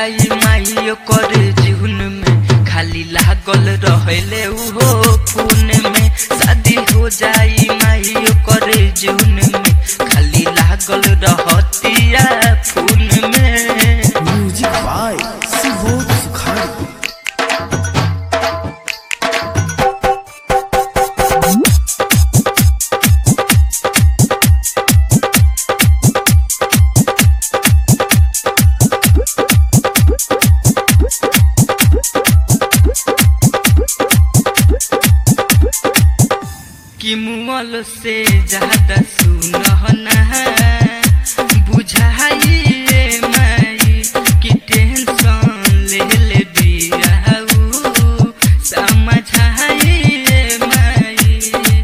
जाई माई ओकर जीवन में खाली लागल रहले उहो फोन में शादी हो जाई माई ओकर जीवन में खाली लागल रहतिया फोन में म्यूजिक बाय सुबोध सुखाड़ी कि मुअल से ज्यादा सुनहना बुझाइए माई कि टेंशन ले ले बियाऊ समझाइए माई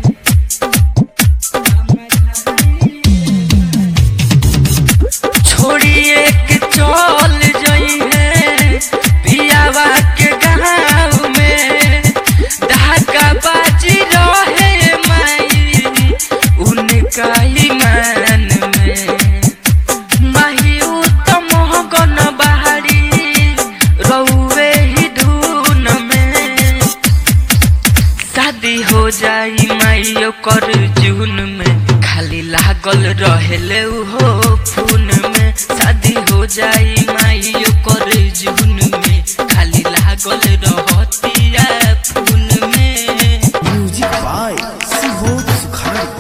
छोड़िए के चल जई है पियावा के गाँव में ढाका बाजी रहे माई उनका ही मान में माही उत्तम गन बहारी रउवे ही धुन में शादी हो जाई माई ओकर जून में खाली लागल रहेले उहो फोन में शादी हो जाई माई ओकर जून में खाली लागल रहतिया फोन में म्यूजिक बाय सुबोध सुखाड़ी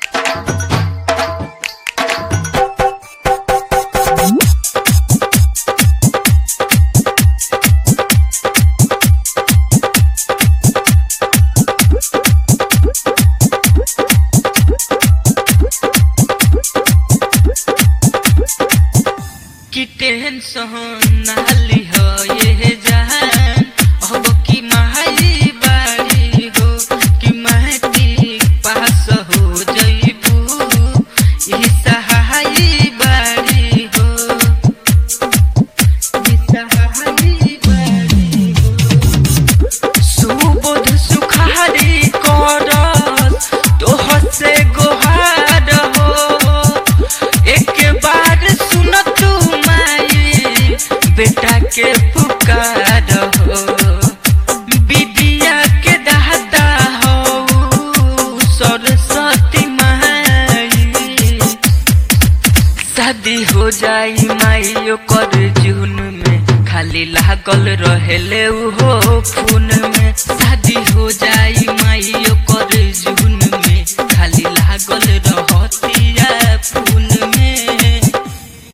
कि टेंशन नाली हो ये जान अब की माई बाड़ी हो कि मैट्रिक पास हो जइबू ई सहाई बाड़ी हो ई सहाई बाड़ी हो सुबोध सुखारी करस तोह से गोहार हो एक बार सुन तू माई बेटा के पुकार हो बिबिया के दादा हो सरस्वती माई शादी हो जाई माई ओकर जून में खाली लागल रहेले उहो फोन में शादी हो जाई